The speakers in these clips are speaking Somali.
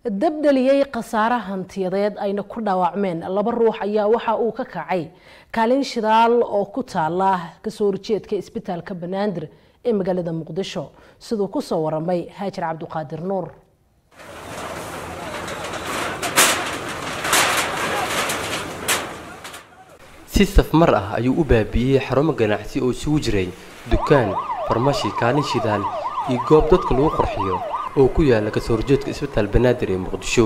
dabdhaliyey khasaare hantiyadeed ayna ku dhaawacmeen laba ruux ayaa waxa uu ka kacay kaalin shidaal oo ku taala kasoo horjeedka isbitaalka banaadir ee magaalada muqdisho siduu kusoo waramay haajir cabdiqaadir nuur si safmar ah ayuu u baabi'iyey xarumo ganacsi oo isugu jiray dukaan farmashi kaalin shidaal iyo goob dadka lagu qorxiyo oo ku yaala kasoo horjeedka isbitaal banaadir ee muqdisho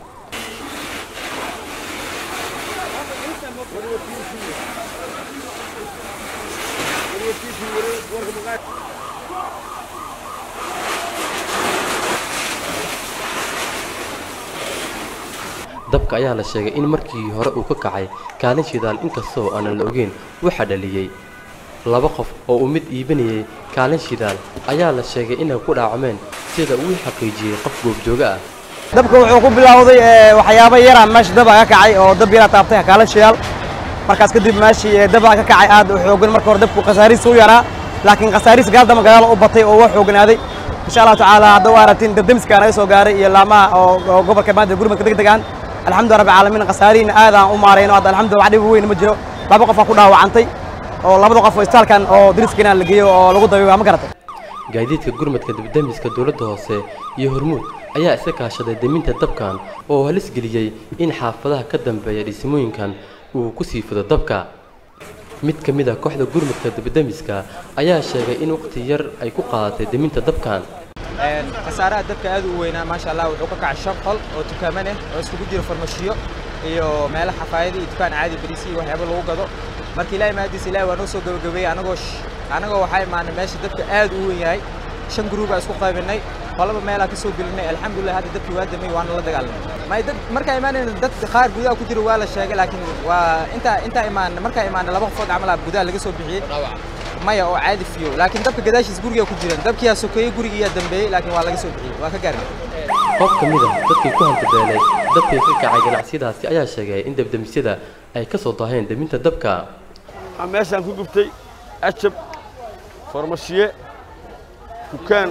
dabka ayaa la sheegay in markii hore uu ka kacay kaalin shidaal inkastoo aanan la ogeyn waxaa dhaliyey laba qof oo uu mid iibinayay kaalin shidaal ayaa la sheegay inay ku dhaacmeen sida uu xaqiijiyey qof goobjooga ah dabka wuxuu ku bilowday waxyaabo yaraan meesha daba ka kacay oo dab yaraa taabtay kaalin shidaal markaas kadib meeshii daba ka kacay aad u xoogan marka hore dabku khasaariis u yaraa laakiin khasaariis gaaldama gadaal u batay oo waa xooganaaday insha allahu tacaala hadda u aratiin dabdemiska naga soo gaaray iyo laamaha oo gobolka maanta gurmadka deg degaan alxamdu rabbi caalamiin khasaarihiina aadaan u maarayno hadda alxamdulillah wax dhib weyn ma jiro laba qof aa ku dhaawacantay oo labada qof oo istaalkan oo dariskiina la geeyo oo lagu dabiiba ma garatay gaadiidka gurmadka dabdemiska dowladda hoose iyo hormuud ayaa iska kaashaday deminta dabkan oo halis geliyey in xaafadaha ka dambeeya dhismooyinkan uu ku sii fido dabka mid ka mid a kooxda gurmadka dabdemiska ayaa sheegay in waqti yar ay ku qaadatay deminta dabkan khasaaraha dabka aad u weynaa maasha allah wuxuu ka kacay shan qol oo tukaaman ah oo iskugu jiro farmashiyo iyo meelo xafaayado iyo dukaan caadi bariisi iyo waxyaabo lagu gado marka ilaahay maadiisa ilaahay waa noo soo gabagabeeyey anagoo anagoo waxaa imaanay meesha dabka aad u weyn yahay shan gruubaa isku qaybinay qolaba meelaa ka soo gelinay alxamdulilah hadda dabkii waa damay waana la dagaalamay may dad markaa imaanayna dad qaar gudaha ku jira waa la sheegay laakiin waa intaa intaa imaan markaa imaanay laba qofood camal gudaha laga soo bixiyey maya oo caadi fiyo laakiin dabka gadaashiis guriga ku jiran dabkiyaa sokeeyey gurigiyaa dambeeyey laakiin waa laga soo bixiyey waa ka gaarnay qof ka mid a dadkii ku hantabeelay dabkii ka kacay ganacsiyadaasi ayaa sheegay in dabdemisyada ay ka soo daaheen deminta dabka meeshaan ku gubtay ajab farmashiye dukaan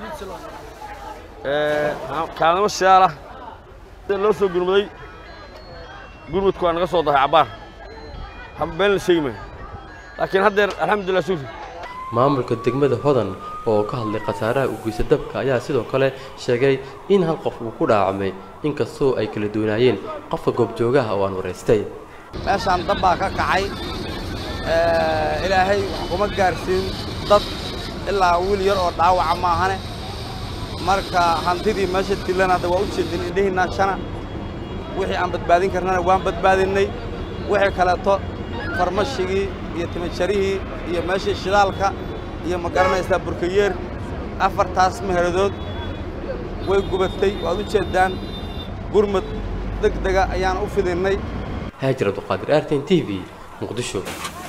kaalnimo shidaal ah loo soo gurmaday gurmadku waa naga soo dahay cabbaar been la sheegi maayo laakiin haddeer alxamdulillah suuri maamulka degmada hodan oo ka hadlay khasaaraha u geysa dabka ayaa sidoo kale sheegay in hal qof uu ku dhaacmay inkastoo ay kala doonaayeen qofka goobjoogaha oo aan waraystay meeshaan dab baa ka kacay ilaahay wax kuma gaarsiin dad ilaa wiil yar oo dhaawaca maahane marka hantidii meesha tilan hadda waa u jeedin indhihiinna shana wixii aan badbaadin karnana waan badbaadinnay wixii kaleeto farmashigii iyo timajarihii iyo meeshii shidaalka iyo ma garanaysaa burkayeer afartaas meheradood way gubatay waad u jeeddaan gurmad deg dega ayaan u fidinnay haajir abduqaadir artin t v muqdisho